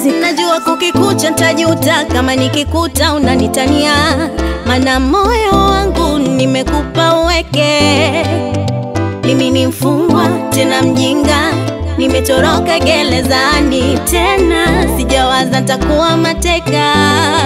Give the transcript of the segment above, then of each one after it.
music. Najua kukikucha ntajuta kama nikikuta unanitania, mana moyo wangu nimekupa uweke. Mimi ni mfungwa tena mjinga, nimetoroka gerezani tena, sijawaza ntakuwa mateka.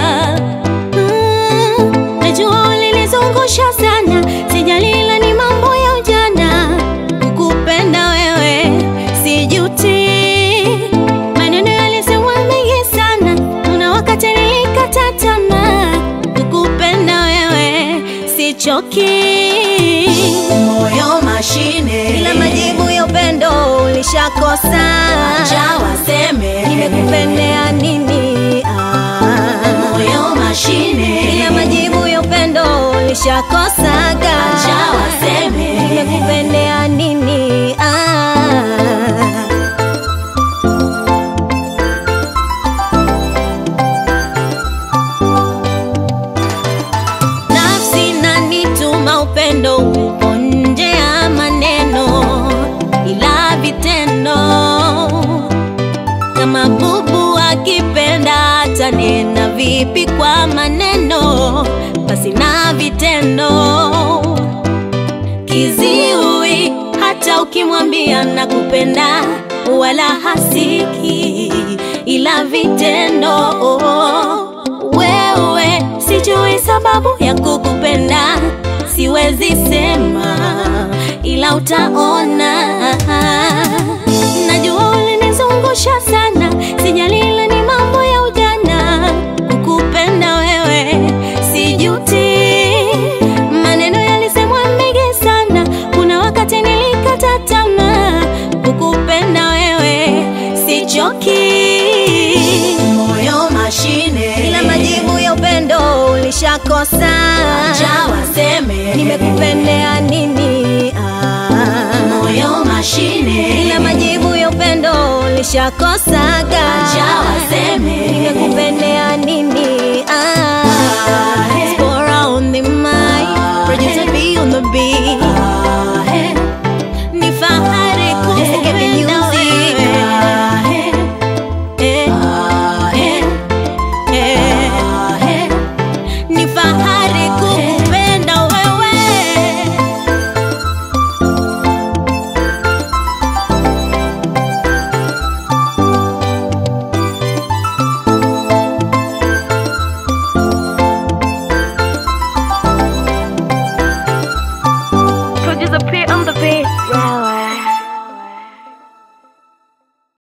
Mm, najua ulinizungusha sana, sijalila ni mambo ya ujana, kukupenda wewe sijuti maneno yalisemwa mengi sana, kuna wakati nilikata tamaa, kukupenda wewe sichoki. Moyo mashine, Ila majibu ya upendo ulishakosa, acha waseme. nimekupendea nini? Ah. Moyo mashine, Ila majibu ya upendo ulishakosaga, acha waseme. nimekupendea nini? Ah. Nafsi nanituma upendo upo nje ya maneno, ila vitendo kama bubu akipenda atanena vipi kwa maneno basi na vitendo kiziwi hata ukimwambia nakupenda wala hasiki ila vitendo wewe sijui sababu ya kukupenda siwezi sema ila utaona najua ulinizungusha sana sijalila ni mambo ya ujana kukupenda wewe sijuti maneno yalisemwa mengi sana kuna wakati nilikata tamaa kukupenda wewe sichoki Moyo mashine, ila majibu ya upendo ulishakosa acha waseme. nimekupendea nini ah. Moyo mashine, ila majibu ya upendo ulishakosaga acha waseme. nimekupendea nini ah. Spora on the mic, producer B on the beat ni fahari kukupenda wewe Eh, eh, eh. ni fahari kukupenda wewe Producer P on the beat. Yeah,